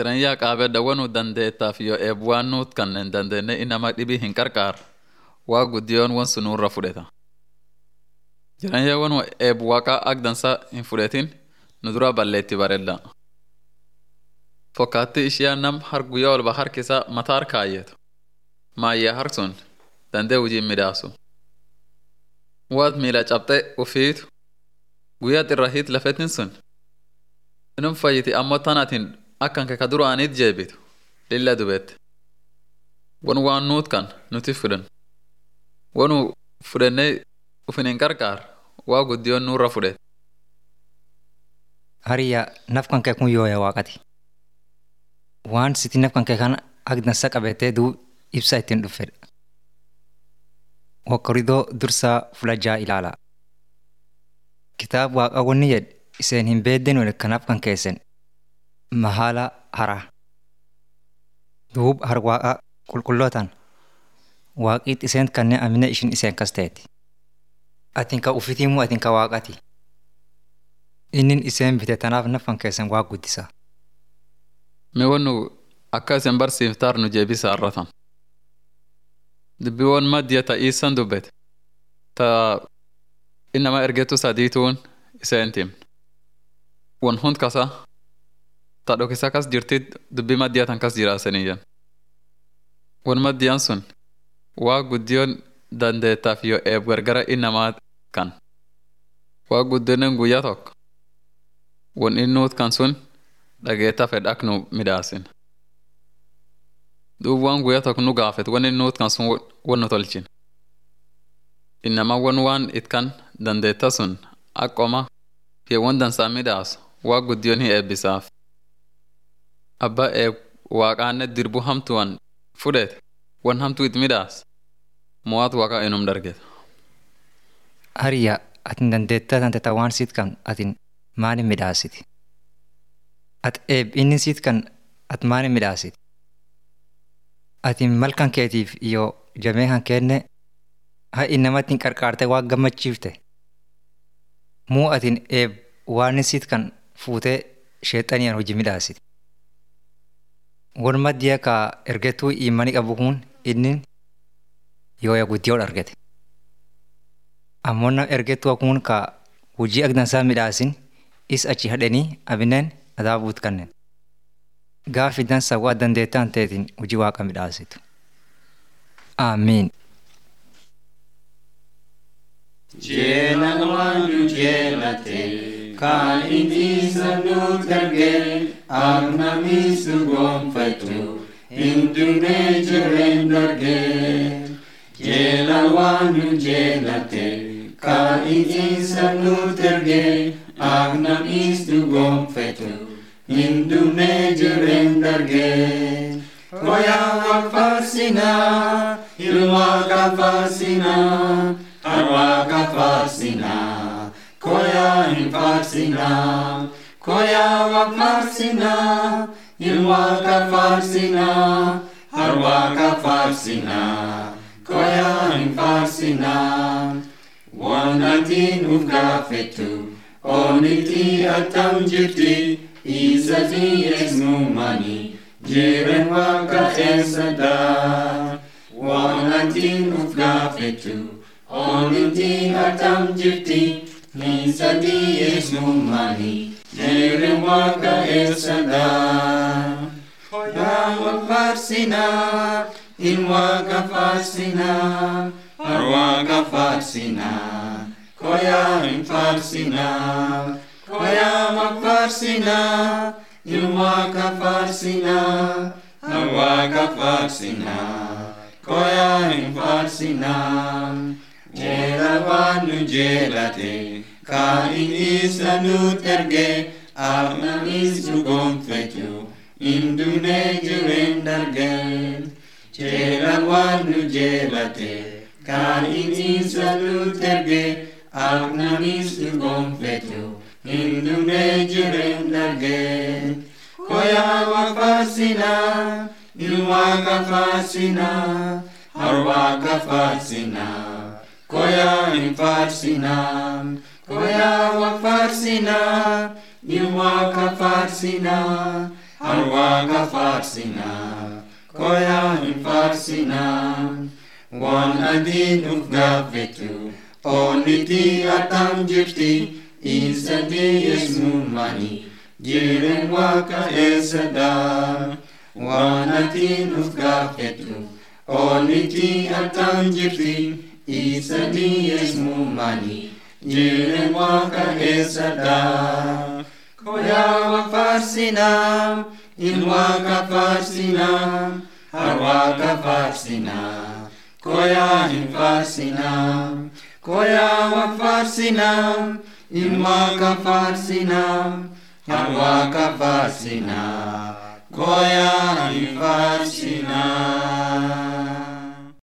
Jireenyaa qaabedha wanuu dandeettaaf yoo eebuwaan nuut kanneen dandeenye inama dhibii hin qarqaar waa guddiyoon wan sun nurra fudheta. Jireenyaa wanuu eebu waaqaa agdansa hin fudhetin nu dura balleetti bareedda. Fokkaatti ishiyaa nam har guyyaa walba harkisa mataa harkaayyetu. Maayyaa har sun dandee hojiin midhaasu. Waat miila cabxee ufiitu guyyaa xirra hiit lafetin sun. Inum fayyiti ammoo tanaatiin akkan keka duraaniit jeebitu lilla dubeette. Wan waan nuut kan nuti fudhan. Wanu fudhannee ufin hin qarqaar waa guddiyoon nurra fudhete. Hariyyaa naf kan kee kun yooya waaqati. Waan siti naf kan kee kan agdansa qabatee duu ibsa ittiin dhuffedha. Wakkoridoo dursaa fulajaa ilaala. Kitaaba waaqa wanni jedhe iseen hin beedden wal kanaaf kan keessan mahaala hara. Duub har waaqa qulqullootaan waaqiit iseen kanneen amina ishin iseen kas ta'eeti. Atiin ka ufitiimu atiin ka waaqati. Innin iseen bite tanaaf nafan keessan waa guddisa. Mee wannu akka isin barsiiftaar nu jeebisa arratan. Dubbiiwwan maddiya ta iisan dubbete. Ta innama ergetu sadiituun iseen timne. Wan hund kasa ta dhokisa kas jirtit dubbii maddiya tan kas jiraasaniyyan. Wan maddiyaan sun waa guddiyoon dandeettaaf yoo eeb gargara innamaa kan. Waa guddinen guyyaa tokko. Wan innuut kan sun dhageetta fedha ak nu midhaasin. Duub waan guyyaa tokko nu gaafet wan innuut kan sun wan nu tolchin. Innama wan waan itkan dandeetta sun akkoma yeewwan dansaa midhaasu waa guddiyoon hin eebbisaaf. Abba eeb waaqaanne dirbu hamtuwan fudhete wan hamtuu it midhaas mo'aat waaqa inum dargeta. Hariyyaa atin dandeettaa tante ta waan siit kan atin maalin midhaasiti. At eeb inni siit kan at maalin midhaasiti. Atin malkan keetiif yoo jamee kan kenne ha innamatti hin qarqaarte waa gammachiifte. Muu atin eeb waan siit kan fuutee sheexaniyaan hojii midhaasiti. Wan maddiya ka ergetuu iimani qabu kun inni yooya guddiyoon argate. Ammoo nam ergetuu kun ka hojii agdansaa midhaasin is achi hadhanii abineen adaabuut kanneen. Gaafi dansa waa dandeettaan ta'etiin hojii waaqa midhaasitu. Aamiin. Jeelan waan nu jeelate kan inni sanuut dargee agnamis nu gonfatu hin dunnee jireen dargee. Jeelan waan nu jeelate kan inni sanuut dargee agnamis nu gonfatu hin dunnee jireen dargee. Koyaa wal faarsinaa ilmaa faarsinaa. Arwaaqa faarsinaa, koyaa hin faarsinaa, koyaa wal faarsinaa, ilwaaqa faarsinaa, arwaaqa faarsinaa, koyaa hin faarsinaa. Waan atiin uf gaafettu, oonitti attam jirti, isatii eesnumani, jiren waaqa eessadhaa. Waan atiin uf gaafettu, Oniti atam jirti, nisati esnumani, jere waka esada. Koya wak farsina, in waka farsina, arwaka farsina, koya in farsina, koya wak farsina, in waka farsina, arwaka farsina, koya in farsina. Jeela waan nu jeelate, kan inni isa nuut erge, agnanis nu gonfatu, hin dunnee jireen dargeen. Jeela waan nu jeelate, kan inni isa nuut erge, agnanis nu gonfatu, hin dunnee jireen dargeen. Koyaa waa faarsinaa, ilwaaqa faarsinaa, harwaaqa faarsinaa. Koya in farsina, koya wa farsina, ilwaka farsina, harwaaqa faarsinaa koyaa hin faarsinaa waan adiin uf gaafetu oonniti atam jirti isa dhiyeessuumani jiren waaqa eessadhaa waan adiin uf gaafetu oonniti atam jirti isa dhiyeessuumani jiren waaqa eessadhaa koyaa faarsinaa ilwaaqa faarsinaa harwaaqa faarsinaa koyaa hin faarsinaa koyaa faarsinaa ilwaaqa faarsinaa harwaaqa faarsinaa koyaa hin faarsinaa